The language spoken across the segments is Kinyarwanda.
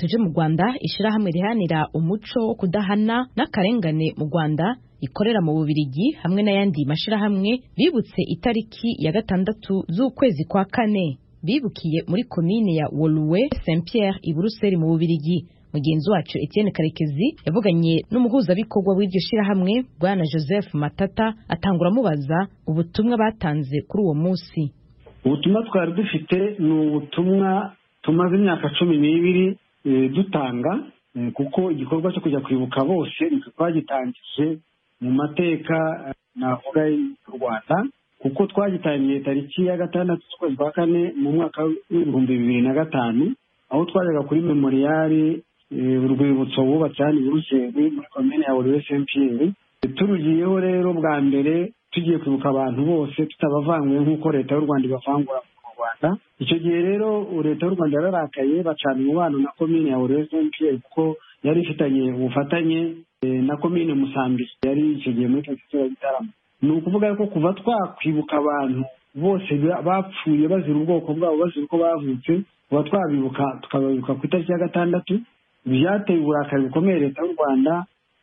tuje mu rwanda ishyirahamwe riharanira umuco wo kudahana n'akarengane mu rwanda ikorera mu bubirigi hamwe n'ayandi mashyirahamwe bibutse itariki ya gatandatu z'ukwezi kwa kane bibukiye muri komine ya woruwe saint pierre i buruseli mu bubirigi mugenzi wacu Etienne Karekezi yavuganye n'umuhuzabikorwa w'iryo shyirahamwe bwana Joseph Matata atangura amubaza ubutumwa batanze kuri uwo munsi ubutumwa twari dufite ni ubutumwa tumaze imyaka cumi n'ibiri dutanga kuko igikorwa cyo kujya kwibuka bose twagitangije mu mateka navuga y'u rwanda kuko twagitangiye tariki ya gatandatu z'ukwezi kwa kane mu mwaka w'ibihumbi bibiri na gatanu aho twajyaga kuri memoriyari urwibutso bubatse hano i buruseli muri komine ya buri wese mpiyeri turugiyeho rero bwa mbere tugiye kwibuka abantu bose tutabavanguye nk'uko leta y'u rwanda ibavangura mu rwanda icyo gihe rero leta y'u rwanda yararakaye bacana umubano na komine ya buri wese mpiyeri kuko yari ifitanye ubufatanye na komine musambi yari icyo gihe muri tariki ya gitaramo ni ukuvuga ko kuva twakwibuka abantu bose bapfuye bazira ubwoko bwabo bazira uko bavutse kuba twabibuka tukababibuka ku itariki ya gatandatu byateye uburakari bukomeye leta y'u rwanda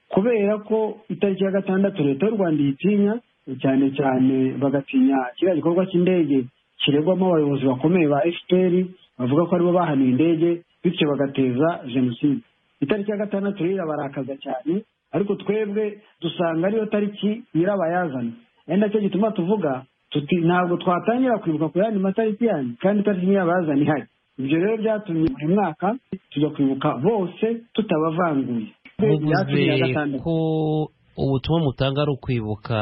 kubera ko itariki ya gatandatu leta y'u rwanda iyitinya cyane cyane bagatinya kiriya gikorwa cy'indege kiregwamo abayobozi bakomeye ba fpr bavuga ko aribo bahanuye indege bityo bagateza jenoside itariki ya gatandatu rero irabarakaza cyane ariko twebwe dusanga ariyo tariki nyirabayazana ari nacyo gituma tuvuga tuti ntabwo twatangira kwibuka ku yandi matariki yanyu kandi itariki nyirabayazana ihari ibyo rero byatumye buri mwaka tujya kwibuka bose tutabavanguye muvuze ko ubutumwa mutanga ari ukwibuka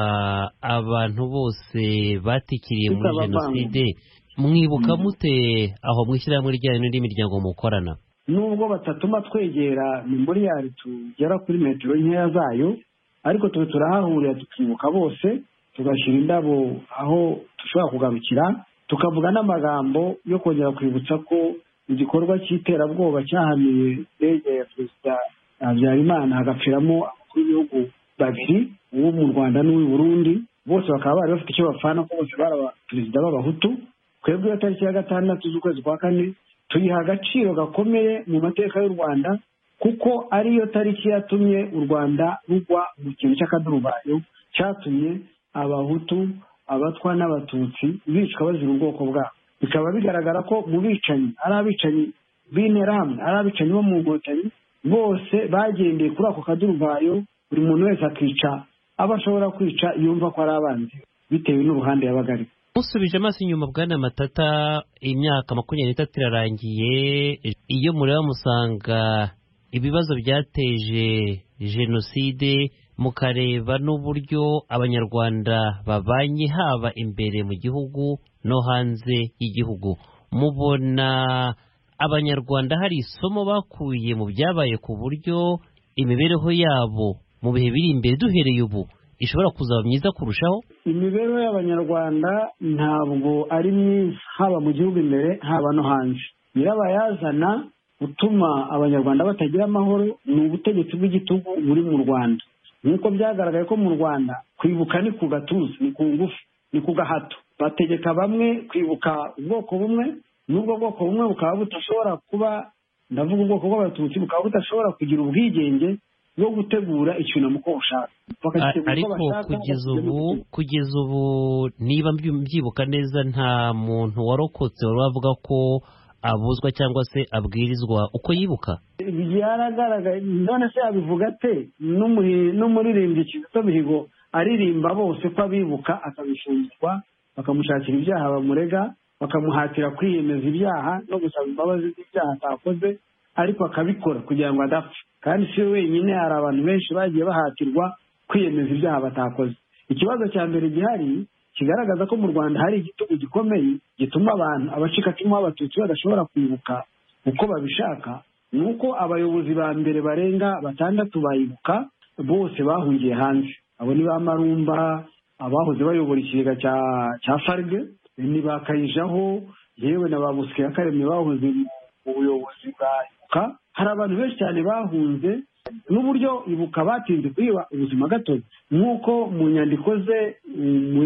abantu bose batikiriye muri jenoside mwibuka mute aho mwishyirahamwe ryanyu n'indi miryango mukorana nubwo batatuma twegera memoriyari tugera kuri metero nkeya zayo ariko tube turahahurira tukibuka bose tugashyira indabo aho dushobora kugarukira tukavuga n'amagambo yo kongera kwibutsa ko igikorwa cy'iterabwoba cyahamiye indege ya perezida habyarimana hagapfiramo abakuru b'ibihugu babiri uwo mu rwanda n'uw'i burundi bose bakaba bari bafite icyo bapfana ko bose bari abaperezida b'abahutu twebwe iyo tariki ya gatandatu z'ukwezi kwa kane tuyiha agaciro gakomeye mu mateka y'u rwanda kuko ariyo tariki yatumye u rwanda rugwa mu kintu cy'akadurubayo cyatumye abahutu abatwa n'abatutsi bicwa bazira ubwoko bwabo bikaba bigaragara ko mu bicanyi ari abicanyi b'interahamwe ari abicanyi bo mu nkotanyi bose bagendeye kuri ako kaduruvayo buri muntu wese akica abo ashobora kwica yumva ko ari abanzi bitewe n'uruhande yabaga arimo musubije amaso inyuma bwana matata imyaka makumyabiri n'itatu irarangiye iyo mureba musanga ibibazo byateje jenoside mukareba n'uburyo abanyarwanda babanye haba imbere mu gihugu no hanze y'igihugu mubona abanyarwanda hari isomo bakuye mu byabaye ku buryo imibereho yabo mu bihe biri imbere duhereye ubu ishobora kuzaba myiza kurushaho imibereho y'abanyarwanda ntabwo ari myiza haba mu gihugu imbere haba no hanze nyirabayazana utuma abanyarwanda batagira amahoro ni ubutegetsi bw'igitugu buri mu rwanda nk'uko byagaragaye ko mu rwanda kwibuka ni ku gatuza ni ku ngufu ni ku gahato bategeka bamwe kwibuka ubwoko bumwe n'ubwo bwoko bumwe bukaba budashobora kuba ndavuga ubwoko bw'abatutsi bukaba budashobora kugira ubwigenge bwo gutegura icyunamo uko bushaka ariko kugeza ubu kugeza ubu niba mbyibuka neza nta muntu warokotse wari wavuga ko abuzwa cyangwa se abwirizwa uko yibuka byaragaragaye none se yabivuga ate n'umuririmbyi kizito mihigo aririmba bose ko abibuka akabishingirwa bakamushakira ibyaha bamurega bakamuhatira kwiyemeza ibyaha no gusaba imbabazi z'ibyaha atakoze ariko akabikora kugira ngo adapfa kandi si we wenyine hari abantu benshi bagiye bahatirwa kwiyemeza ibyaha batakoze ikibazo cya mbere gihari kigaragaza ko mu rwanda hari igitugu gikomeye gituma abantu abacikacumu b'abatutsi badashobora kwibuka uko babishaka ni uko abayobozi ba mbere barenga batandatu bayibuka bose bahungiye hanze abo ni ba marumba abahoze bayobora ikigega cya farge ntibakayijaho yewe na ba busike ya karemwe bahoze mu buyobozi bwa ibuka hari abantu benshi cyane bahunze n'uburyo ibuka batinze kwiba ubuzima gatozi nk'uko mu nyandiko ze mu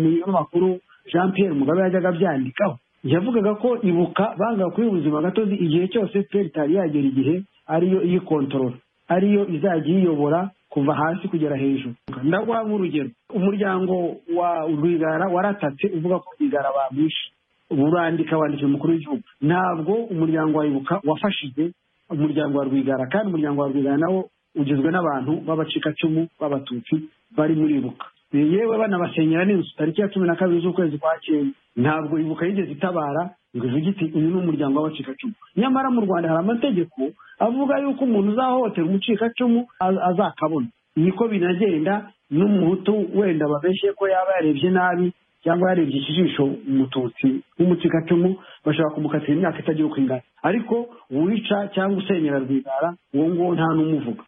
munyamakuru jean pierre mugabe yajyaga abyandikaho yavugaga ko ibuka banga kuri ubuzima gatozi igihe cyose fpr itari yagera igihe ariyo iyikontorora ariyo izajya iyiyobora kuva hasi kugera hejuru ndaguha nk'urugero umuryango wa rwigara waratatse uvuga ko rwigara bamwishe urandika wandikira umukuru w'igihugu ntabwo umuryango wa ibuka wafashije umuryango wa rwigara kandi umuryango wa rwigara nawo ugizwe n'abantu b'abacikacumu b'abatutsi bari muri ibuka yewe banabasenyera n'inzu tariki ya cumi na kabiri z'ukwezi kwa cyenda ntabwo ibuka yigeze itabara ngo ivuge iti uyu ni umuryango w'abacikacumu nyamara mu rwanda hari amategeko avuga yuko umuntu uzahohotera umucikacumu azakabona niko binagenda n'umuhutu wenda babeshye ko yaba yarebye nabi cyangwa yarebye ikijisho umututsi w'umucikacumu bashobora kumukatira imyaka itagira uko ingana ariko uwica cyangwa usenyera rwigara uwo nguwo nta n'umuvuga